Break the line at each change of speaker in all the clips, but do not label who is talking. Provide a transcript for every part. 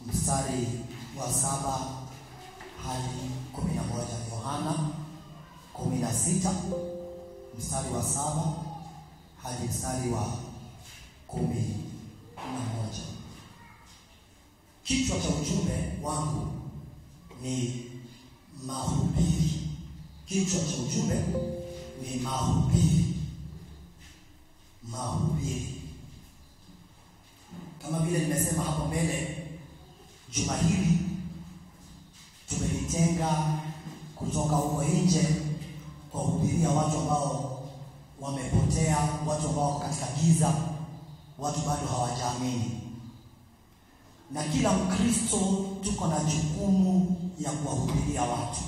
mstari wa saba hadi kumi na moja Yohana kumi na sita mstari wa saba hadi mstari wa kumi na moja. Kichwa cha ujumbe wangu ni mahubiri. Kichwa cha ujumbe ni mahubiri. Mahubiri, kama vile nimesema hapo mbele, juma hili tumelitenga kutoka huko nje kwa kuhubiria watu ambao wamepotea, watu ambao wako katika giza, watu bado hawajaamini. Na kila Mkristo tuko na jukumu ya kuwahubiria watu,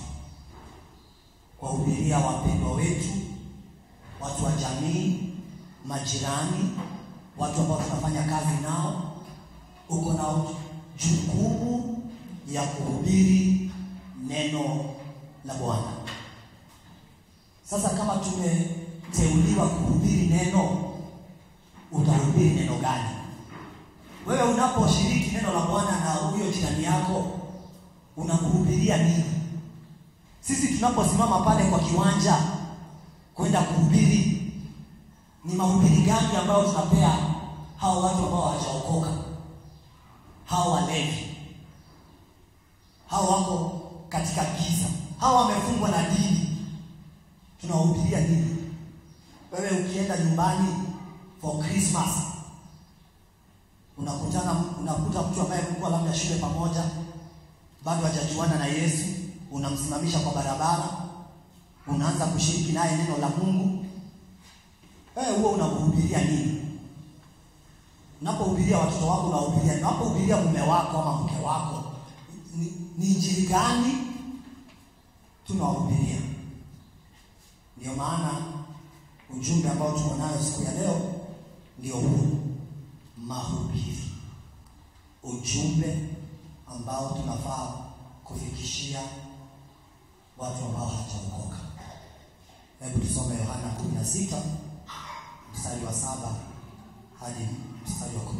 kuwahubiria wapendwa wetu, watu wa jamii, majirani, watu ambao tunafanya kazi nao. Uko na jukumu ya kuhubiri neno la Bwana. Sasa kama tumeteuliwa kuhubiri neno, utahubiri neno gani? Wewe unaposhiriki neno la Bwana na huyo jirani yako, unamhubiria nini? Sisi tunaposimama pale kwa kiwanja kwenda kuhubiri, ni mahubiri gani ambayo tunapea hao watu ambao hawajaokoka, hao walevi, hao wako katika giza, hao wamefungwa na dini, tunawahubiria nini? Wewe ukienda nyumbani for Christmas unakutana unakuta mtu ambaye mlikuwa labda shule pamoja, bado hajajuana na Yesu, unamsimamisha kwa barabara, unaanza kushiriki naye neno la Mungu. Wewe huo unamhubiria nini? Unapohubiria watoto wako unahubiria, unapohubiria mume wako ama mke wako, ni, ni injili gani tunawahubiria? Ndio maana ujumbe ambao tuko nayo siku ya leo ndio huu mahubiri, ujumbe ambao tunafaa kufikishia watu ambao hawajaokoka. Hebu tusome Yohana 16 mstari wa saba hadi mstari wa 11.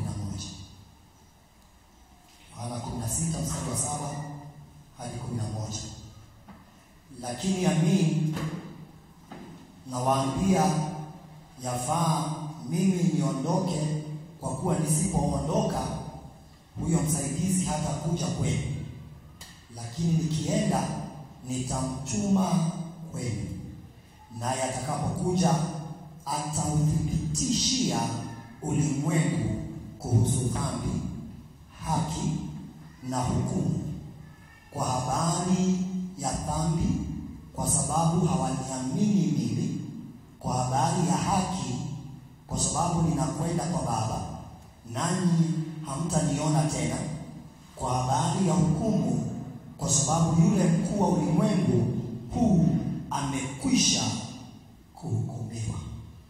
Yohana 16 mstari wa saba hadi 11. Lakini amin nawaambia, yafaa mimi niondoke kwa kuwa nisipoondoka huyo msaidizi hata kuja kwenu, lakini nikienda nitamtuma kwenu, naye atakapokuja atauthibitishia ulimwengu kuhusu dhambi, haki na hukumu. Kwa habari ya dhambi, kwa sababu hawaniamini mimi; kwa habari ya haki kwa sababu ninakwenda kwa Baba nanyi hamtaniona tena; kwa habari ya hukumu, kwa sababu yule mkuu wa ulimwengu huu amekwisha kuhukumiwa.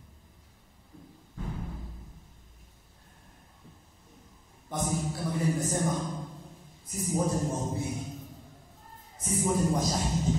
Basi kama vile nimesema, sisi wote ni wahubiri, sisi wote ni washahidi.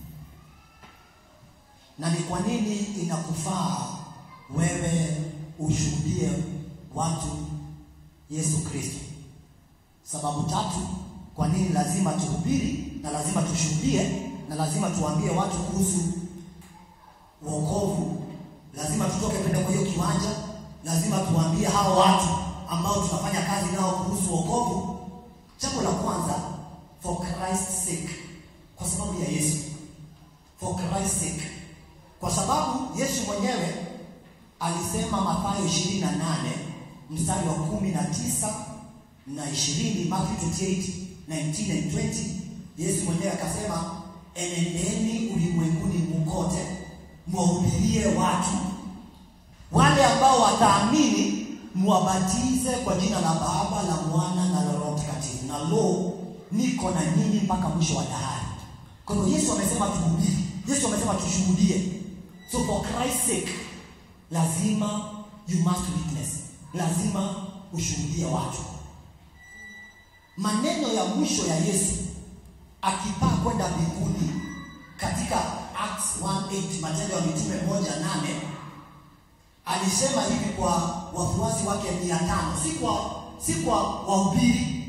Na ni kwa nini inakufaa wewe ushuhudie watu Yesu Kristo. Sababu tatu kwa nini lazima tuhubiri na lazima tushuhudie na lazima tuambie watu kuhusu wokovu. Lazima tutoke kwenda kwa hiyo kiwanja, lazima tuambie hao watu ambao tunafanya kazi nao kuhusu wokovu. Jambo la kwanza, for Christ's sake, kwa sababu ya Yesu. For Christ's sake, kwa sababu Yesu mwenyewe alisema Mathayo 28 mstari wa 19 na 20, Matthew 28 19 and 20. Yesu mwenyewe akasema, enendeni ulimwenguni mkote mwahubirie watu, wale ambao wataamini mwabatize kwa jina la Baba la Mwana na la Roho Mtakatifu, na lo, niko na nyinyi mpaka mwisho wa dahari. Kwa hivyo Yesu amesema tuhubiri, Yesu amesema tushuhudie. So for Christ's sake lazima you must witness, lazima ushuhudie watu. Maneno ya mwisho ya Yesu akipaa kwenda mbinguni katika Acts 1:8 Matendo ya Mitume moja nane alisema hivi kwa wafuasi wake mia tano si kwa si kwa wahubiri,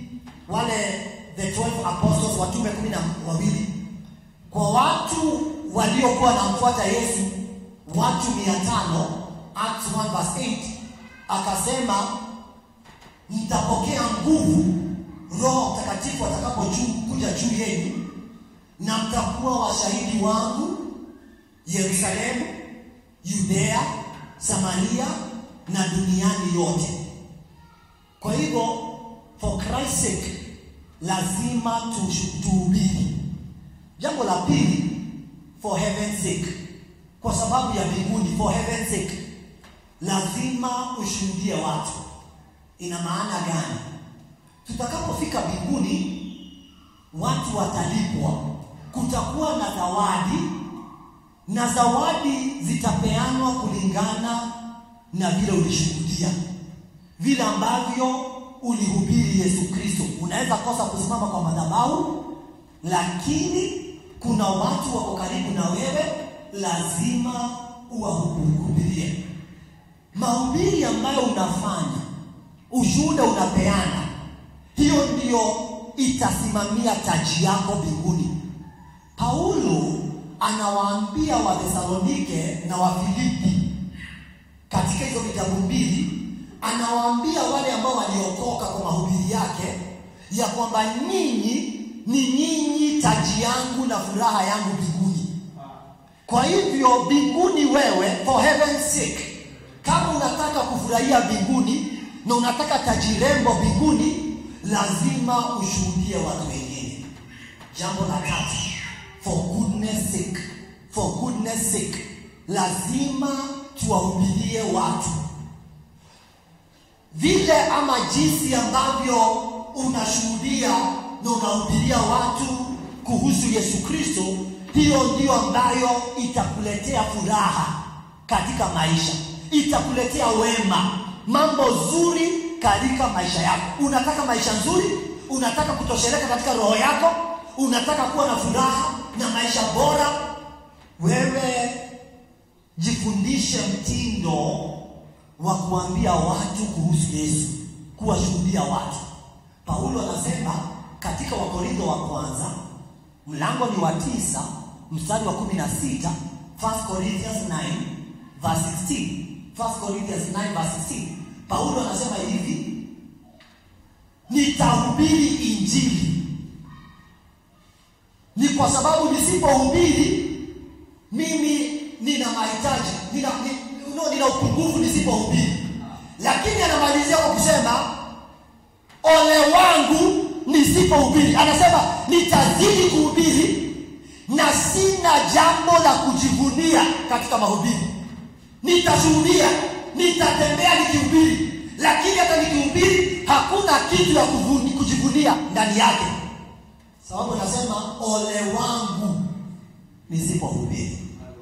wale the 12 apostles watume kumi na wawili kwa watu waliokuwa wanamfuata Yesu watu mia tano Acts 1 verse 8 akasema mtapokea nguvu Roho Mtakatifu atakapokuja juu yenu na mtakuwa washahidi wangu Yerusalemu, Yudea, Samaria na duniani yote. Kwa hivyo for Christ's sake lazima tu- tuhubiri. Jambo la pili for heaven's sake, kwa sababu ya mbinguni, for heaven's sake lazima ushuhudie watu. Ina maana gani? Tutakapofika mbinguni, watu watalipwa, kutakuwa na zawadi, na zawadi zitapeanwa kulingana na vile ulishuhudia, vile ambavyo ulihubiri Yesu Kristo. Unaweza kosa kusimama kwa madhabahu, lakini kuna watu wako karibu na wewe, lazima uwahubirie. Mahubiri ambayo unafanya, ushuhuda unapeana, hiyo ndiyo itasimamia taji yako mbinguni. Paulo anawaambia Wathesalonike na Wafilipi katika hizo vitabu mbili, anawaambia wale ambao waliokoka kwa mahubiri yake ya kwamba nyinyi ni nyinyi taji yangu na furaha yangu mbinguni. Kwa hivyo mbinguni, wewe for heaven's sake, kama unataka kufurahia mbinguni na unataka taji rembo mbinguni, lazima ushuhudie watu wengine. Jambo la tatu, for goodness sake, for goodness sake, lazima tuwahubirie watu vile ama jinsi ambavyo unashuhudia na unahubiria watu kuhusu Yesu Kristo, hiyo ndiyo ambayo itakuletea furaha katika maisha, itakuletea wema, mambo zuri katika maisha yako. Unataka maisha nzuri, unataka kutosheleka katika roho yako, unataka kuwa na furaha na maisha bora, wewe jifundishe mtindo wa kuambia watu kuhusu Yesu, kuwashuhudia watu. Paulo anasema katika Wakorintho wa kwanza mlango ni wa tisa mstari wa kumi na sita 1 Corinthians 9 verse 16 1 Corinthians 9 verse 16 Paulo anasema hivi, nitahubiri injili. Ni kwa sababu nisipohubiri mimi nina mahitaji, nina, ni- no, nina upungufu nisipohubiri. Lakini anamalizia kwa kusema ole wangu nisipohubiri. Anasema nitazidi kuhubiri na sina jambo la kujivunia katika mahubiri. Nitashuhudia, nitatembea nikihubiri, lakini hata nikihubiri hakuna kitu ya kuvuni- kujivunia ndani yake, sababu anasema ole wangu nisipohubiri.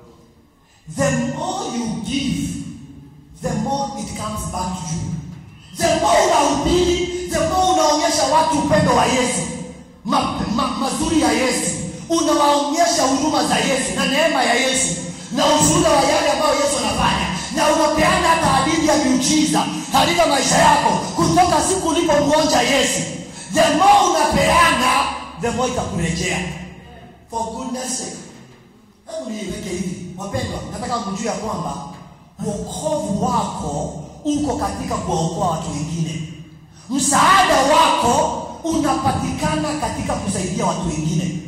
The more you give, the more it comes back to you. The more unahubiri, the more unaonyesha watu upendo wa Yesu, ma, ma, mazuri ya Yesu, unawaonyesha huruma za Yesu na neema ya Yesu na ushuhuda wa yale ambayo Yesu anafanya, na unapeana hata hadithi ya miujiza katika maisha yako kutoka siku ulipomwonja Yesu. The more unapeana, the more itakurejea. For goodness sake, Hebu niiweke hivi, wapendwa, nataka mjue ya kwamba wokovu wako uko katika kuwaokoa watu wengine. Msaada wako unapatikana katika kusaidia watu wengine.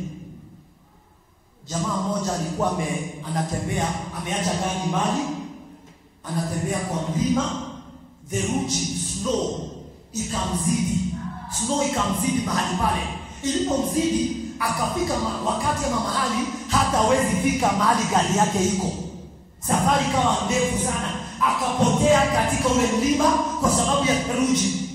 Jamaa mmoja alikuwa ame, anatembea ameacha gari mbali, anatembea kwa mlima, theluji snow ikamzidi, snow ikamzidi mahali pale. Ilipomzidi akafika ma, wakati ama mahali hata hawezi fika mahali gari yake iko. Safari ikawa ndefu sana, akapotea katika ule mlima kwa sababu ya theluji.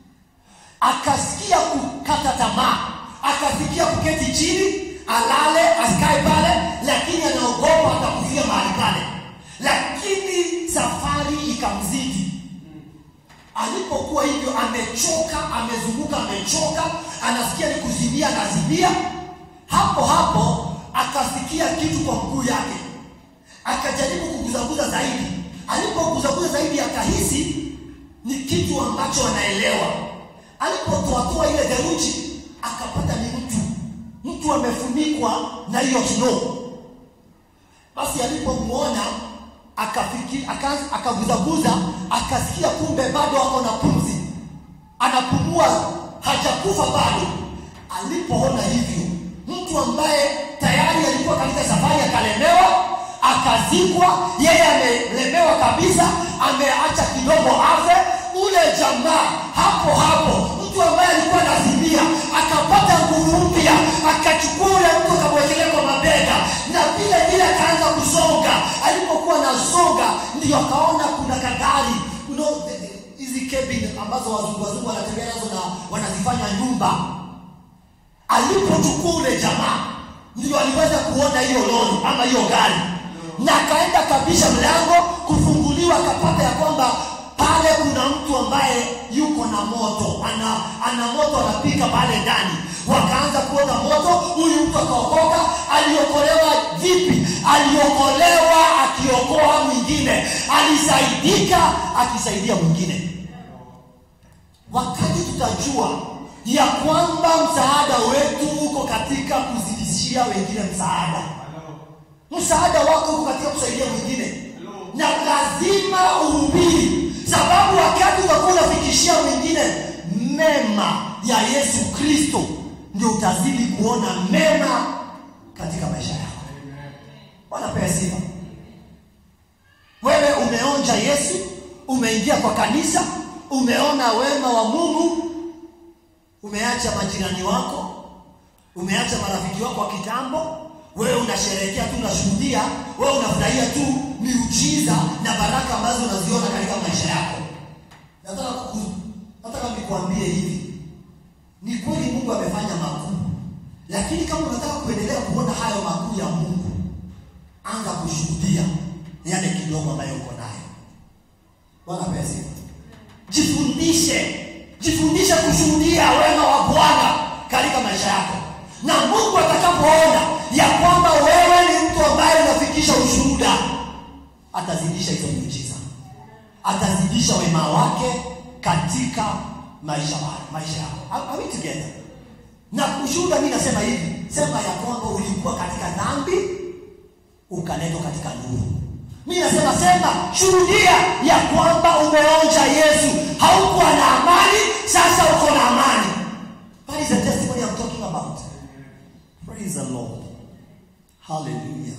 Akasikia kukata tamaa, akasikia kuketi chini alale asikae pale, lakini anaogopa atakufia mahali pale, lakini safari ikamzidi. Alipokuwa hivyo, amechoka, amezunguka, amechoka, anasikia ni kuzimia, anazimia. Hapo hapo akasikia kitu kwa mguu yake, akajaribu kuguzaguza zaidi. Alipoguzaguza zaidi, akahisi ni kitu ambacho anaelewa. alipotoatoa ile theluji akapata ni mtu mtu amefunikwa na hiyo snow basi alipomwona akafiki aka- akaguzaguza akasikia kumbe bado ako na pumzi anapumua hajakufa bado alipoona hivyo mtu ambaye tayari alikuwa katika safari akalemewa akazikwa yeye amelemewa kabisa ameacha kidogo afe ule jamaa hapo hapo mtu ambaye alikuwa anazimia akapata nguvu mpya akachukua ule mtu akamwekelea kwa mabega na vile vile akaanza kusonga alipokuwa anasonga ndio akaona kuna kagari you know, the- the- hizi cabin ambazo wazungu wazungu wanatembea nazo na wanazifanya nyumba alipochukua ule jamaa ndio aliweza kuona hiyo lori ama hiyo gari na akaenda kabisha mlango kufunguliwa akapata ya kwamba pale kuna mtu ambaye yuko na moto ana, ana moto anapika pale ndani wakaanza kuona moto huyu mtu akaokoka aliokolewa vipi aliokolewa akiokoa mwingine alisaidika akisaidia mwingine wakati tutajua ya kwamba msaada wetu uko katika kuzidishia wengine msaada msaada wako uko katika kusaidia mwingine na lazima uhubiri sababu wakati utakuwa unafikishia mwingine mema ya yesu kristo ndio utazidi kuona mema katika maisha yako wanapea sifa wewe umeonja yesu umeingia kwa kanisa umeona wema wa mungu umeacha majirani wako umeacha marafiki wako wa kitambo wewe unasherehekea tu unashuhudia wewe unafurahia tu miujiza na baraka ambazo unaziona katika maisha yako nataka kuku- nataka nikuambie hivi ni kweli mungu amefanya makuu lakini kama unataka kuendelea kuona hayo makuu ya mungu anza kushuhudia yale kidogo ambayo uko nayo bwana pesi jifundishe jifundishe kushuhudia wema wa bwana katika maisha yako na mungu atakapoona ya kwamba wewe ni mtu ambaye unafikisha ushuhuda atazidisha hizo miujiza atazidisha wema wake katika maisha wa- maisha yako Are- are we together na ushuhuda mi nasema hivi sema ya kwamba ulikuwa katika dhambi ukaletwa katika nuru mi nasema sema shuhudia ya kwamba umeonja yesu haukuwa na amani sasa uko na amani that is the testimony I'm talking about praise the lord hallelujah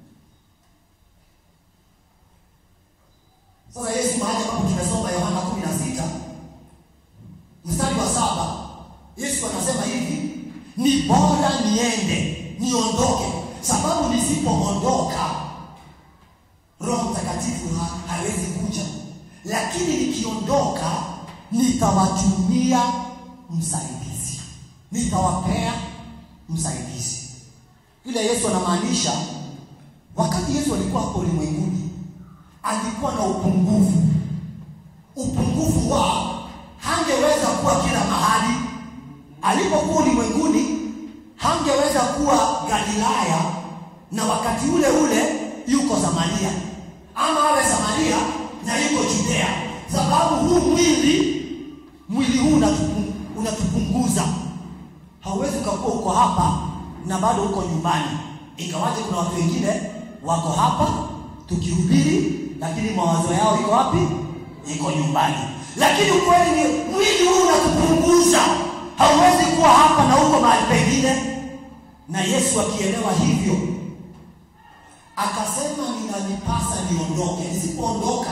sasa yesu mahali ambapo tumesoma yohana kumi na sita mstari wa saba yesu anasema hivi ni bora niende niondoke sababu nisipoondoka roho mtakatifu ha, hawezi kuja lakini nikiondoka nitawatumia msaidizi nitawapea msaidizi yule yesu anamaanisha wakati yesu alikuwa hapo ulimwenguni alikuwa na upungufu upungufu wa hangeweza kuwa kila mahali alipokuwa ulimwenguni hangeweza kuwa galilaya na wakati ule ule yuko samaria ama awe samaria na yuko judea sababu huu mwili mwili huu unatupu- unatupunguza hauwezi ukakuwa uko hapa na bado uko nyumbani ingawaje kuna watu wengine wako hapa tukihubiri lakini mawazo yao iko wapi iko nyumbani lakini ukweli ni mwili huu unatupunguza hauwezi kuwa hapa na uko mahali pengine na yesu akielewa hivyo akasema ninanipasa niondoke nisipoondoka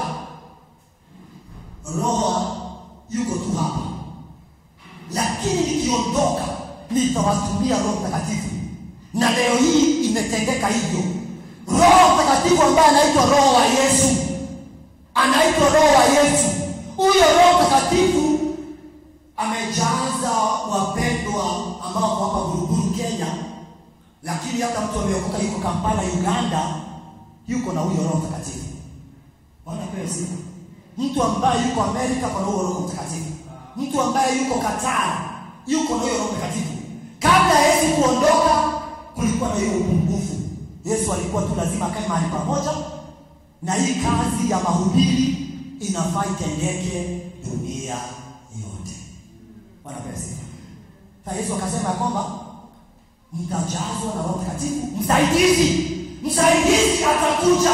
roho yuko tu hapa lakini nikiondoka nitawatumia roho mtakatifu na leo hii imetendeka hivyo roho mtakatifu ambaye anaitwa roho wa yesu anaitwa roho wa yesu huyo roho mtakatifu amejaza wapendwa ambao wako hapa buruburu kenya lakini hata mtu ameokoka yuko kampala uganda yuko na huyo roho mtakatifu bwana pewe sifa mtu ambaye yuko amerika kwa huyo roho mtakatifu mtu ambaye yuko qatar yuko na huyo roho mtakatifu kabla ya yesu kuondoka kulikuwa na hiyo upungufu yesu alikuwa tu lazima akae mahali pamoja na hii kazi ya mahubiri inafaa itendeke dunia yote Bwana apewe sifa. Sasa Yesu akasema ya kwamba mtajazwa na Roho Mtakatifu, msaidizi, msaidizi atakuja.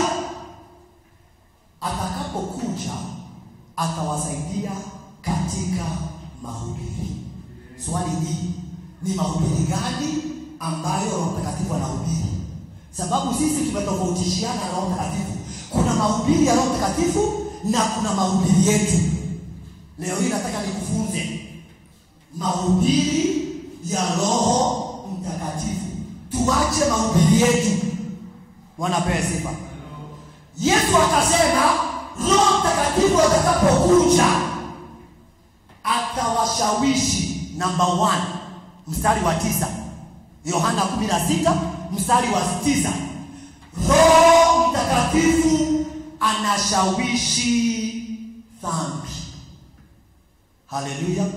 Atakapokuja atawasaidia katika mahubiri. Swali ni ni mahubiri gani ambayo Roho Mtakatifu anahubiri? Sababu sisi tumetofautishiana na Roho Mtakatifu. Kuna mahubiri ya Roho Mtakatifu na kuna mahubiri yetu. Leo hii nataka nikufunze mahubiri ya Roho Mtakatifu. Tuache mahubiri yetu. Wanapewa sifa. Yesu akasema Roho Mtakatifu atakapokuja atawashawishi. Namba 1 mstari wa tisa, Yohana 16 mstari wa tisa. Roho Mtakatifu anashawishi dhambi. Haleluya!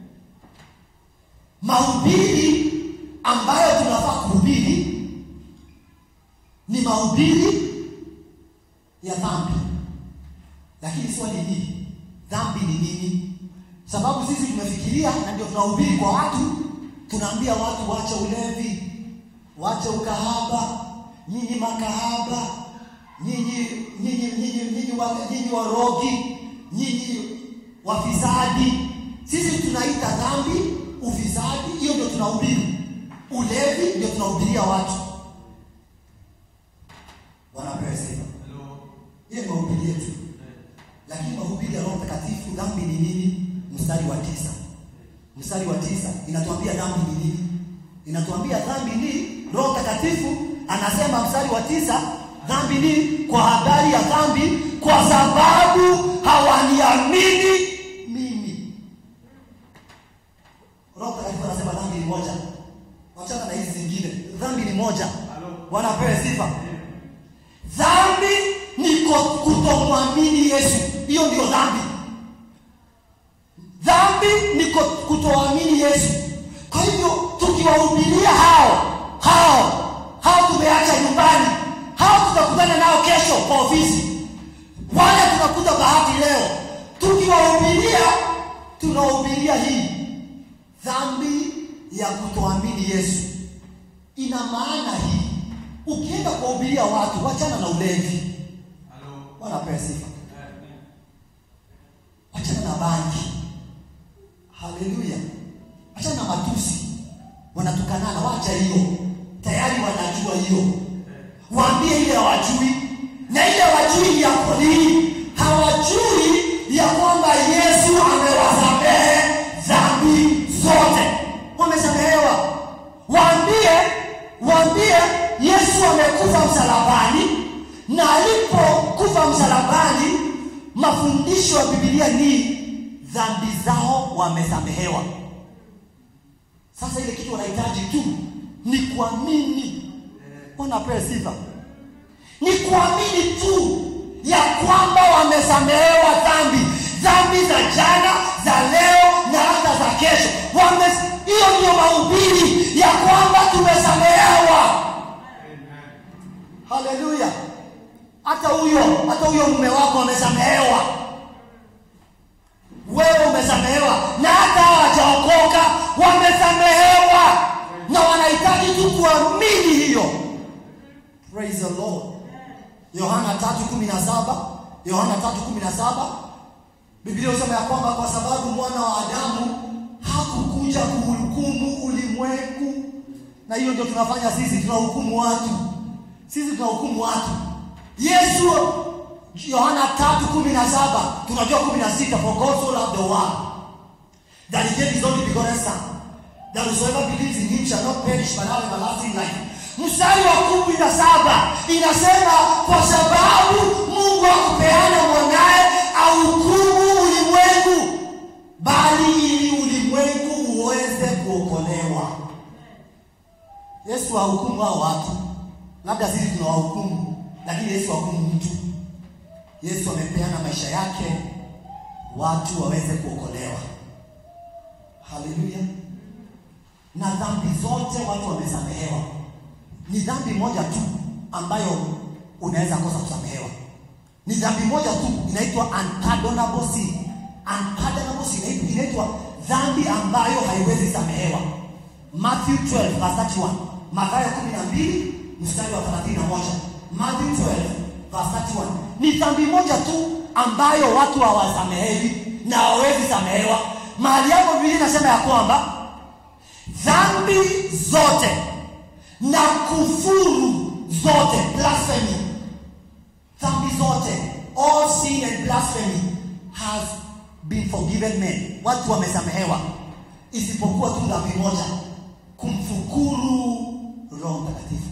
Mahubiri ambayo tunafaa kuhubiri ni mahubiri ya dhambi, lakini swali hili, dhambi ni nini? Sababu sisi tumefikiria na ndio tunahubiri kwa watu, tunaambia watu wache ulevi, wache ukahaba, nyinyi makahaba, nyinyi nyinyi nyinyi nyinyi wa nyinyi warogi, nyinyi wafisadi. Sisi tunaita dhambi ufisadi, hiyo ndio tunahubiri. Ulevi ndio tunahubiria watu. Wanapewa sifa. Hiyo ni mahubiri yetu, lakini mahubiri ya Roho Mtakatifu, dhambi ni nini? Mstari wa tisa, mstari wa tisa inatuambia dhambi ni nini? Inatuambia dhambi ni Roho Mtakatifu anasema, mstari wa tisa, dhambi ni kwa habari ya dhambi, kwa sababu hawaniamini mimi. Roho Mtakatifu anasema dhambi ni moja, wachana na hizi zingine, dhambi ni moja. Wanapewa sifa. Dhambi ni kutomwamini Yesu, hiyo ndio dhambi. Dhambi ni kutoamini Yesu. Kwa hivyo tukiwahubiria hao hao hao tumeacha nyumbani, hao tutakutana nao kesho kwa ofisi, wale tunakuta bahati leo, tukiwahubiria tunahubiria hii dhambi ya kutoamini Yesu. Ina maana hii, ukienda kuwahubiria watu, wachana na ulevi, wanapewa sifa, wachana na bangi Haleluya! Achana na matusi, wanatukanana, wacha hiyo, tayari wanajua hiyo. Waambie ile hawajui, na ile hawajui ya nini? Hawajui ya kwamba Yesu amewasamehe dhambi zote, wamesamehewa. Waambie, waambie Yesu amekufa msalabani, na alipokufa msalabani, mafundisho ya Biblia ni dhambi zao wamesamehewa. Sasa ile kitu wanahitaji tu ni kuamini. Wanapewa sifa, ni kuamini tu ya kwamba wamesamehewa dhambi, dhambi za jana, za leo na hata za kesho. Wame, hiyo ndio mahubiri ya kwamba tumesamehewa. Haleluya! Hata huyo hata huyo mume wako amesamehewa wewe umesamehewa, na hata hawajaokoka wamesamehewa, na wanahitaji tu kuamini hiyo. Praise the Lord. Yohana 3:17, Yohana 3:17, Biblia inasema ya kwamba kwa sababu mwana wa Adamu hakukuja kuhukumu ulimwengu, na hiyo ndio tunafanya sisi, tunahukumu watu. Sisi tunahukumu watu. Yesu Yohana 3:17 tunajua 16 for God so loved the world that he gave his only begotten son that whosoever believes in him shall not perish but have everlasting life. Mstari wa 17 inasema kwa sababu Mungu hakupeana mwanae ahukumu ulimwengu bali ili ulimwengu uweze kuokolewa. Yesu hahukumu hao watu, labda sisi tunawahukumu, lakini Yesu hahukumu mtu. Yesu amepeana maisha yake watu waweze kuokolewa. Haleluya! Na dhambi zote watu wamesamehewa. Ni dhambi moja tu ambayo unaweza kosa kusamehewa. Ni dhambi moja tu inaitwa unpardonable sin. Unpardonable sin inaitwa dhambi ambayo haiwezi samehewa. Matthew 12 verse 31. Mathayo 12 mstari wa 31. Matthew 12 verse 31. Ni dhambi moja tu ambayo watu hawasamehewi na hawawezi samehewa. Mahali hapo Biblia inasema ya kwamba dhambi zote na kufuru zote blasphemy dhambi zote all sin and blasphemy has been forgiven men watu wamesamehewa isipokuwa tu dhambi moja kumfukuru roho mtakatifu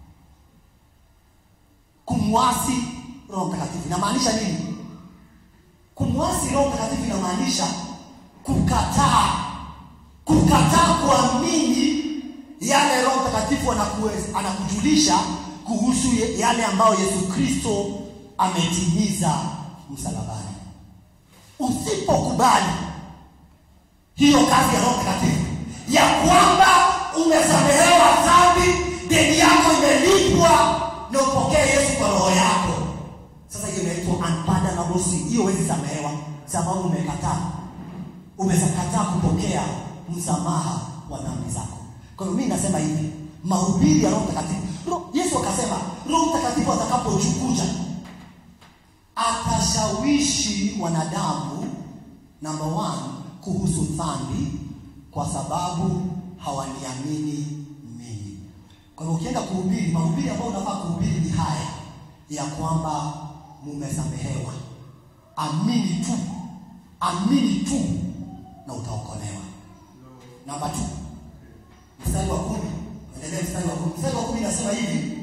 kumwasi roho mtakatifu inamaanisha nini kumwasi roho mtakatifu inamaanisha kukataa kukataa kuamini yale roho mtakatifu anakuwe- anakujulisha kuhusu ye- yale ambayo yesu kristo ametimiza msalabani usipokubali hiyo kazi ya roho mtakatifu ya kwamba umesamehewa dhambi deni yako imelipwa na upokee yesu kwa roho yako sasa hiyo inaitwa unpardonable sin hiyo huwezi samehewa sababu umekataa umekataa kupokea msamaha wa dhambi zako kwa hiyo mimi nasema hivi mahubiri ya roho mtakatifu Ro- yesu akasema roho mtakatifu atakapochukuja atashawishi wanadamu number one kuhusu dhambi kwa sababu hawaniamini mimi kwa hivyo ukienda kuhubiri mahubiri ambayo unafaa kuhubiri ni haya ya kwamba mumesamehewa amini tu amini tu na utaokolewa namba tu mstari wa kumi endelee mstari wa kumi mstari wa kumi inasema hivi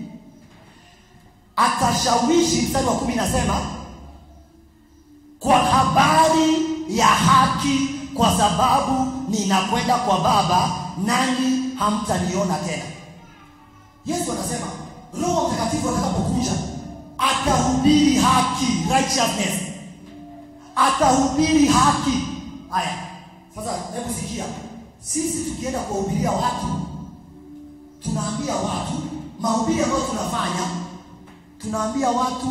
atashawishi mstari wa kumi inasema kwa habari ya haki kwa sababu ninakwenda kwa baba nanyi hamtaniona tena yesu anasema roho mtakatifu atakapokuja atahubiri haki righteousness atahubiri haki haya sasa hebu sikia sisi tukienda kuwahubiria watu tunaambia watu mahubiri ambayo tunafanya tunaambia watu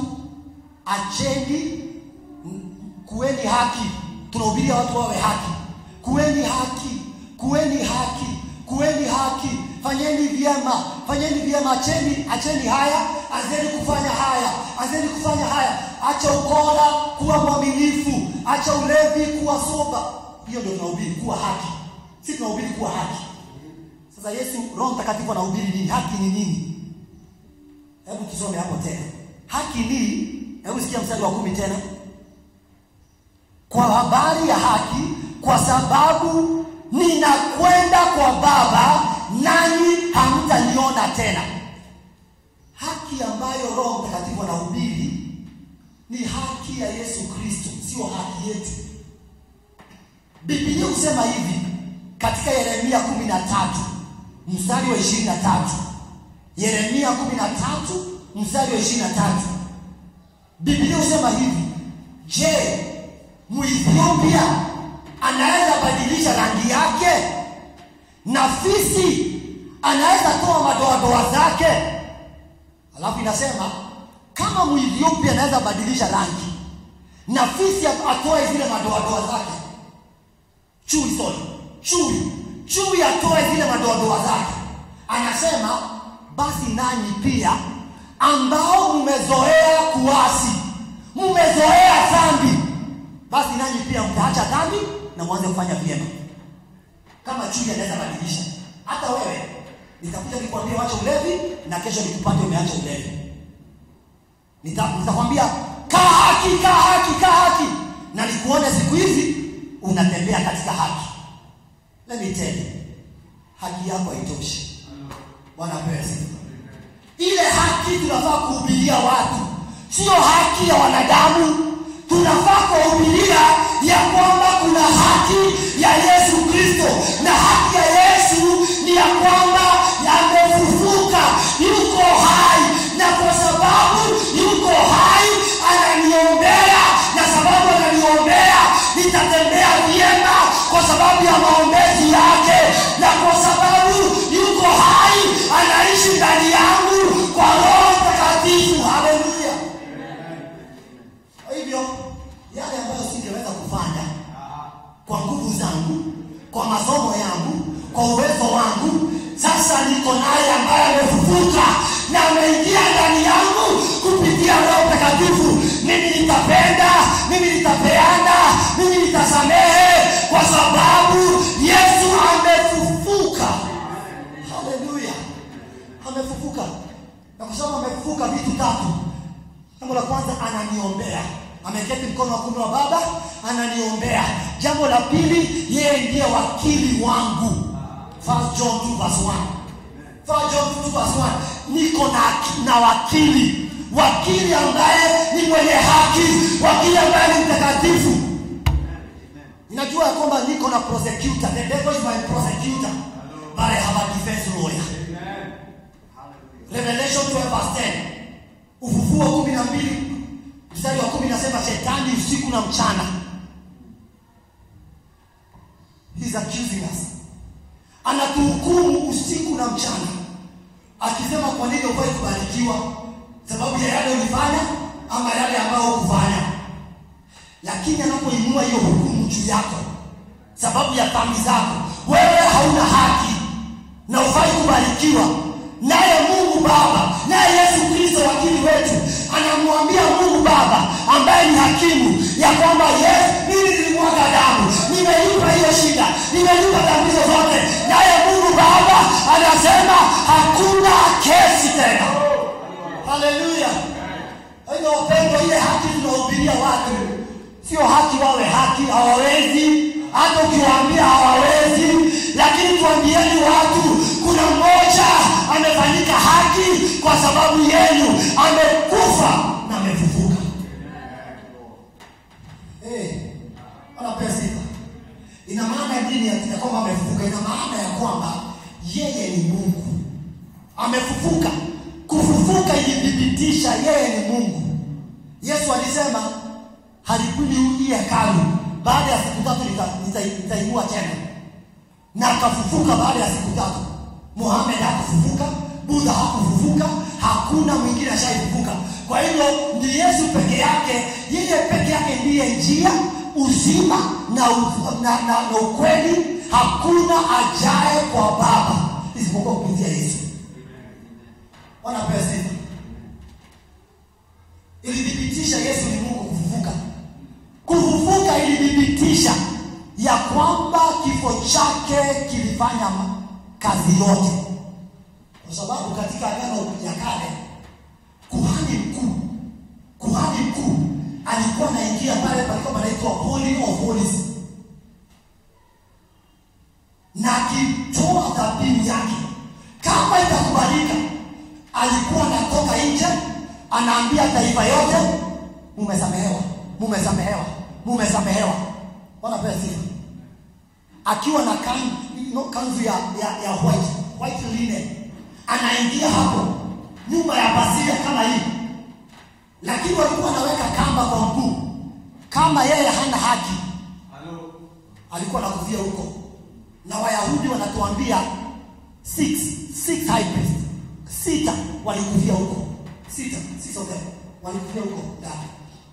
acheni kuweni haki tunahubiria watu wawe haki kuweni haki kuweni haki kuweni haki fanyeni vyema fanyeni vyema acheni acheni haya anzeni kufanya haya anzeni kufanya haya acha ukora kuwa mwaminifu acha ulevi kuwa soba hiyo ndio tunahubiri kuwa haki si tunahubiri kuwa haki sasa yesu roho mtakatifu anahubiri nini haki ni nini hebu tusome hapo tena haki ni hebu sikia mstari wa kumi tena kwa habari ya haki kwa sababu ninakwenda kwa baba nanyi hamtaniona tena haki ambayo roho mtakatifu anahubiri ni haki ya yesu kristo sio haki yetu bibilia husema hivi katika yeremia kumi na tatu mstari wa ishirini na tatu yeremia kumi na tatu mstari wa ishirini na tatu bibilia husema hivi je muethiopia anaweza badilisha rangi yake na fisi anaweza toa madoadoa zake alafu inasema kama muethiopia anaweza badilisha rangi na fisi atoe zile madoadoa zake chui sorry chui chui atoe zile madoadoa zake anasema basi nanyi pia ambao mmezoea kuasi mmezoea dhambi basi nanyi pia mtaacha dhambi na mwanze kufanya vyema kama chui anaweza badilisha hata wewe nitakuja nikwambia wacha ulevi na kesho nikupate umeacha ulevi Nita- nitakwambia kaa haki kaa haki kaa haki na nikuone siku hizi unatembea katika haki let me tell you haki yako haitoshi bwana apewe sifa ile haki tunafaa kuhubiria watu sio haki ya wanadamu tunafaa kuhubiria ya kwamba kuna haki ya yesu kristo na haki ya yesu ni ya kwamba amefufuka yuko hai na kwa sababu yuko hai ananiombea na sababu ananiombea nitatembea vyema kwa sababu ya maombezi yake na kwa sababu yuko hai anaishi ndani yangu kwa roho mtakatifu haleluya kwa hivyo yale ambayo singeweza kufanya kwa nguvu zangu amefufuka na ameingia ndani yangu kupitia roho mtakatifu mimi nitapenda mimi nitapeana mimi nitasamehe kwa sababu yesu amefufuka haleluya amefufuka na kwa sababu amefufuka vitu tatu jambo la kwanza ananiombea ameketi mkono wa kume wa baba ananiombea jambo la pili yeye ndiye wakili wangu First John 2 verse 1 First John 2 verse 1 niko na, na wakili wakili ambaye ni mwenye haki wakili ambaye ni mtakatifu ninajua ya kwamba niko na prosecutor the devil is my prosecutor but I have a defense lawyer Revelation 12 verse 10 ufufuo kumi na mbili mstari wa kumi nasema shetani usiku na mchana He's accusing us anatuhukumu usiku na mchana akisema kwa nini ufai kubarikiwa sababu ya yale ulifanya ama yale ambayo hukufanya lakini anapoinua hiyo hukumu juu yako sababu ya dhambi zako wewe hauna haki na ufai kubarikiwa naye mungu baba naye yesu kristo wakili wetu anamwambia mungu baba ambaye ni hakimu ya kwamba yes mimi nilimwaga damu nimelipa hiyo shida nimelipa dhambi hizo zote naye mungu baba anasema hakuna kesi tena haleluya hiyo wapendwa ile haki tunahubiria watu sio haki wawe haki hawawezi hata ukiwaambia hawawezi lakini tuambieni watu kuna mmoja amefanyika haki kwa sababu yenu amekufa na amefufuka hey, anapea sifa ina maana nini ya ya kwamba amefufuka ina maana ya kwamba yeye ni mungu amefufuka kufufuka ilithibitisha yeye ni mungu yesu alisema halikuji hii hekalu baada ya siku tatu nita- nita- nitainua tena na akafufuka baada ya siku tatu muhamed hakufufuka budha hakufufuka hakuna mwingine ashaifufuka kwa hivyo ni yesu peke yake yeye peke yake ndiye njia uzima na, u- na, na, na ukweli hakuna ajaye kwa baba isipokuwa kupitia yesu wanapewa sifa ilithibitisha yesu ni mungu kufufuka kufufuka ilithibitisha ya kwamba kifo chake kilifanya ma- kazi yote kwa sababu katika agano ya kale kuhani mkuu kuhani mkuu alikuwa anaingia pale palikuwa panaitwa holy of holies na akitoa dhabihu yake kama itakubalika alikuwa anatoka nje anaambia taifa yote mumesamehewa mumesamehewa mumesamehewa wanapewa sifa akiwa na kanzu, no, kanzu ya, ya, ya white, white linen anaingia hapo nyuma ya pasia kama hii lakini walikuwa wanaweka kamba kwa mguu kama yeye hana haki alikuwa nakufia huko na wayahudi wanatuambia six, six high priest sita walikufia huko sita six of them walikufia huko ndani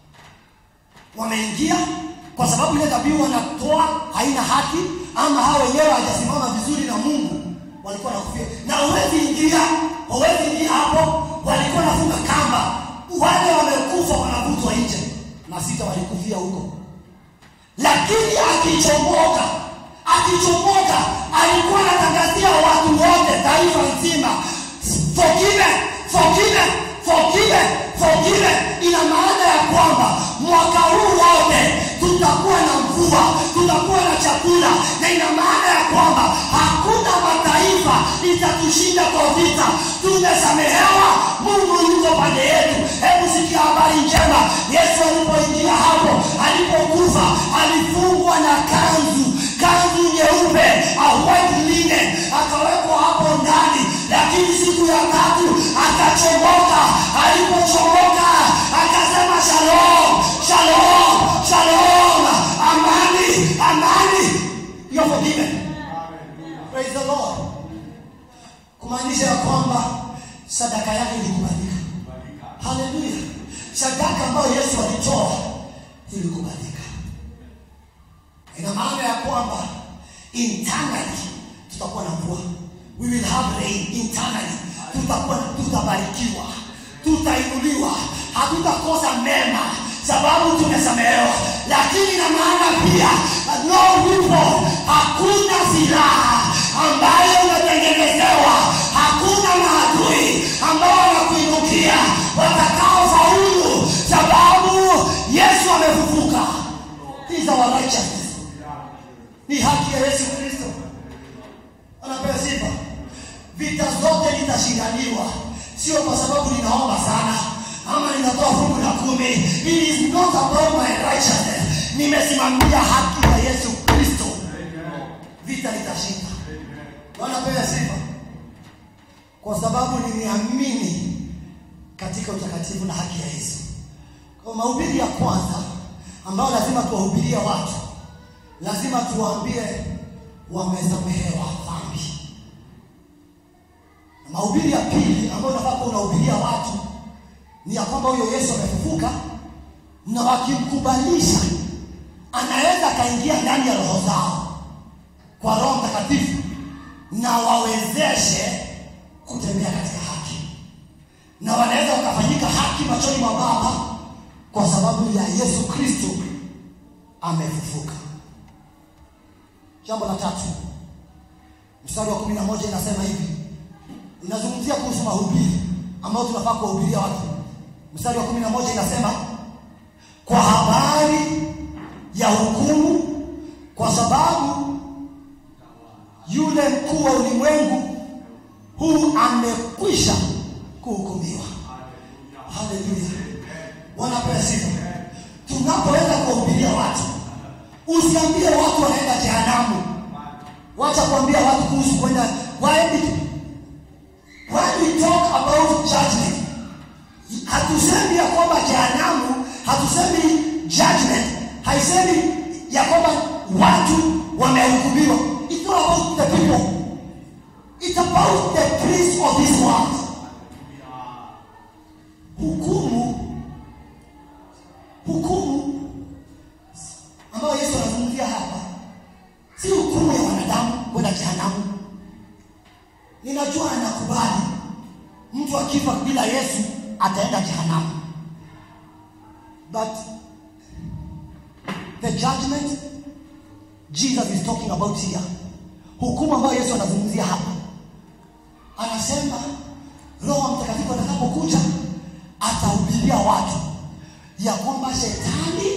wameingia kwa sababu ile dhabihu wanatoa haina haki ama hao wenyewe hawajasimama vizuri na mungu walikuwa nakufia na huwezi ingia huwezi ingia hapo walikuwa nafunga kamba wale wamekufa wanavutwa nje na sita walikufia huko lakini akichomoka akichomoka alikuwa anatangazia watu wote taifa nzima forgive forgive forgive forgive ina maana ya kwamba mwaka huu wote tutakuwa na mvua tutakuwa na chakula na ina maana ya kwamba hakuna mataifa itatushinda kwa vita tumesamehewa mungu yuko pande yetu hebu sikia habari njema yesu alipoingia hapo alipokufa alifungwa na kanzu kanzu nyeupe a white linen akawekwa hapo ndani lakini siku ya tatu akachomoka alipochomoka akasema shalom shalom shalom amani amani you're forgiven praise the lord kumaanisha ya kwamba sadaka yake ilikubalika haleluya sadaka ambayo yesu alitoa ilikubalika ina maana ya kwamba internally tutakuwa na mvua we will have rain internally tutakuwa tutabarikiwa tutainuliwa hatutakosa mema sababu tumesamehewa lakini na maana pia no yupo hakuna silaha ambayo umetengenezewa hakuna maadui ambao wanakuinukia watakaofaulu sababu yesu amefufuka He is our righteousness ni haki ya yesu kristo anapewa sifa vita zote litashindaniwa sio kwa sababu ninaomba sana ama ninatoa fungu la kumi it is not about my righteousness nimesimamia haki ya yesu kristo vita litashinda wanapewa sifa kwa sababu nimeamini katika utakatifu na haki ya yesu kwa mahubiri ya kwanza ambayo lazima tuwahubirie watu lazima tuwaambie wamesamehewa dhambi na mahubiri ya pili ambayo unafaa kuwa unahubiria watu ni ya kwamba huyo yesu amefufuka na wakimkubalisha anaweza akaingia ndani ya roho zao kwa roho mtakatifu na wawezeshe kutembea katika haki na wanaweza wakafanyika haki machoni mwa baba kwa sababu ya yesu kristo amefufuka jambo la tatu mstari wa kumi na moja inasema hivi inazungumzia kuhusu mahubiri ambayo tunafaa kuwahubiria watu mstari wa kumi na moja inasema kwa habari ya hukumu kwa sababu yule mkuu wa ulimwengu huu amekwisha kuhukumiwa haleluya wanapewa sifa tunapoenda kuwahubiria watu usiambie watu wanaenda jehanamu wacha kuambia watu kuhusu kwenda when we talk about judgment hatusemi ya kwamba jehanamu hatusemi judgment haisemi ya kwamba watu wamehukumiwa it's not about the people it's about the prince of this world hukumu hukumu ambayo yesu anazungumzia hapa si hukumu ya wanadamu kwenda jehanamu ninajua anakubali mtu akifa bila yesu ataenda jehanamu but the judgment jesus is talking about here hukumu ambayo yesu anazungumzia hapa anasema roho mtakatifu atakapokuja atahubiria watu ya kwamba shetani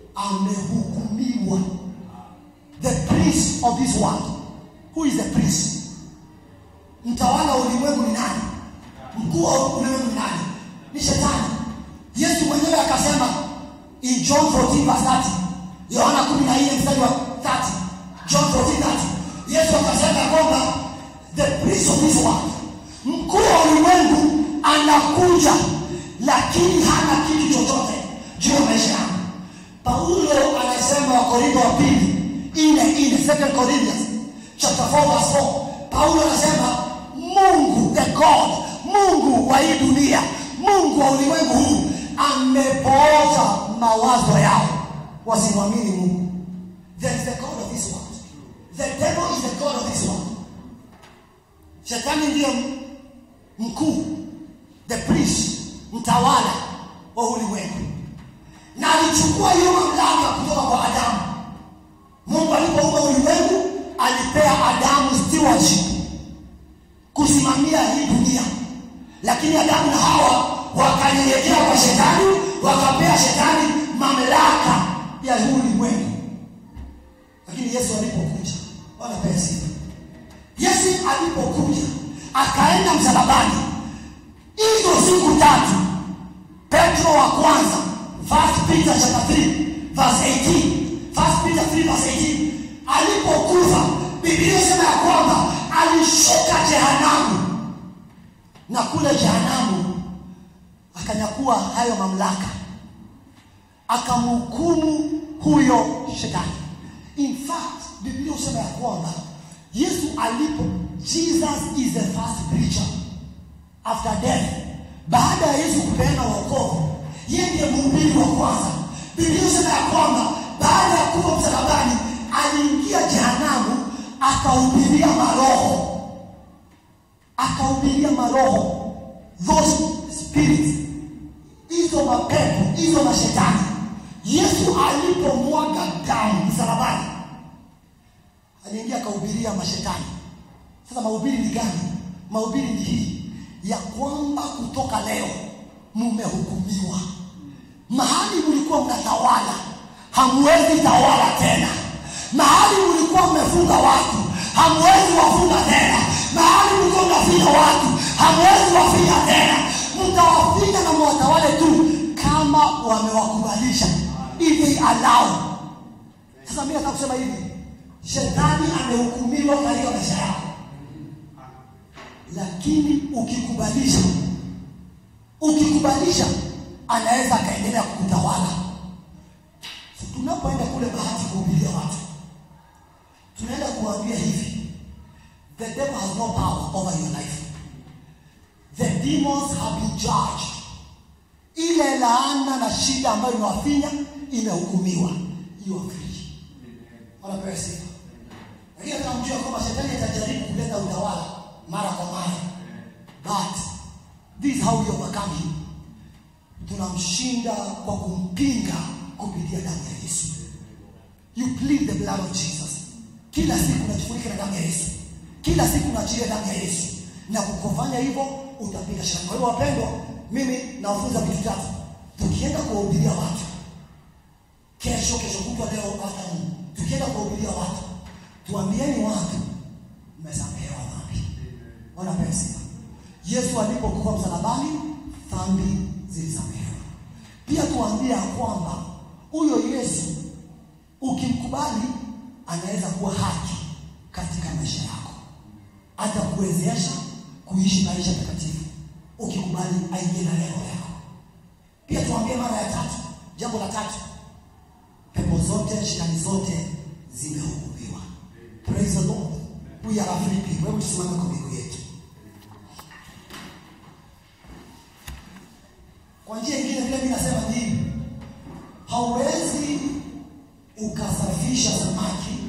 amehukumiwa the prince of this world who is the prince mtawala wa ulimwengu ni nani mkuu wa ulimwengu ni nani ni shetani yesu mwenyewe akasema in john 14 verse 30 yohana 14 mstari wa 30 john 14 30 yesu akasema ya kwamba the prince of this world mkuu wa ulimwengu anakuja lakini hana kitu chochote juu ya maisha yangu paulo anasema wakorintho wa pili ine ine second corinthians chapter 4 verse 4 paulo anasema mungu the god mungu wa hii dunia mungu wa ulimwengu huu amepooza mawazo yao wasimwamini mungu there is the god of this world the devil is the god of this world shetani ndiyo mkuu the priest mtawala wa ulimwengu na alichukua hiyo mamlaka kutoka kwa adamu mungu alipoumba ulimwengu alipea adamu stewardship kusimamia hii dunia lakini adamu na hawa wakanyenyekea kwa shetani wakapea shetani mamlaka ya huu ulimwengu lakini yesu alipokuja wanapea sifa yesu alipokuja akaenda msalabani hizo siku tatu petro wa kwanza first peter chapter 3 verse 18 first peter 3 verse 18 alipokufa biblia inasema ya kwamba alishuka jehanamu na kule jehanamu akanyakua hayo mamlaka akamhukumu huyo shetani in fact biblia husema ya kwamba yesu alipo jesus is the first preacher after death baada ya yesu kupeana wokovu yeye ndiye mhubiri wa kwanza biblia husema ya kwamba baada ya kufa msalabani aliingia jehanamu akahubiria maroho akahubiria maroho those spirits hizo mapepo hizo mashetani yesu alipomwaga damu msalabani aliingia akahubiria mashetani sasa mahubiri ni gani mahubiri ni hii ya kwamba kutoka leo mumehukumiwa mahali mlikuwa mnatawala hamwezi tawala tena mahali mlikuwa mmefunga watu hamwezi wafunga tena mahali mlikuwa mnafinya watu hamwezi wafinya tena mtawafinya na mwatawale tu kama wamewakubalisha if they allow sasa mi nataka kusema hivi shetani amehukumiwa katika maisha yako lakini ukikubalisha ukikubalisha anaweza akaendelea kukutawala so, tunapoenda kule bahati kuhubiria watu tunaenda kuambia hivi the devil has no power over your life the demons have been judged ile laana na shida ambayo imewafinya imehukumiwa you are free wanapewa sifa lakini hata mjua kwamba shetani atajaribu kuleta utawala mara kwa mara but this is how we overcome him tunamshinda kwa kumpinga kupitia damu ya yesu you plead the blood of jesus kila siku unajifunika na damu ya yesu kila siku unaachilia damu ya yesu na kukufanya hivyo utapiga shaka kwa hiyo wapendwa mimi nawafunza vitu tatu tukienda kuwahubiria watu kesho kesho kutwa leo afternoon tukienda kuwahubiria watu tuambieni watu mmesamehewa dhambi wanapewa sifa yesu alipokufa msalabani dhambi zilisamehewa pia tuambie ya kwamba huyo yesu ukimkubali anaweza kuwa haki katika maisha yako hata kuwezesha kuishi maisha takatifu ukikubali aingie na leo yako pia tuambie mara ya tatu jambo la tatu pepo zote shetani zote zimehukumiwa praise the lord we are free people hebu tusimame kwa miguu yetu kwa njia ingine vile mi nasema ni hivi hauwezi ukasafisha samaki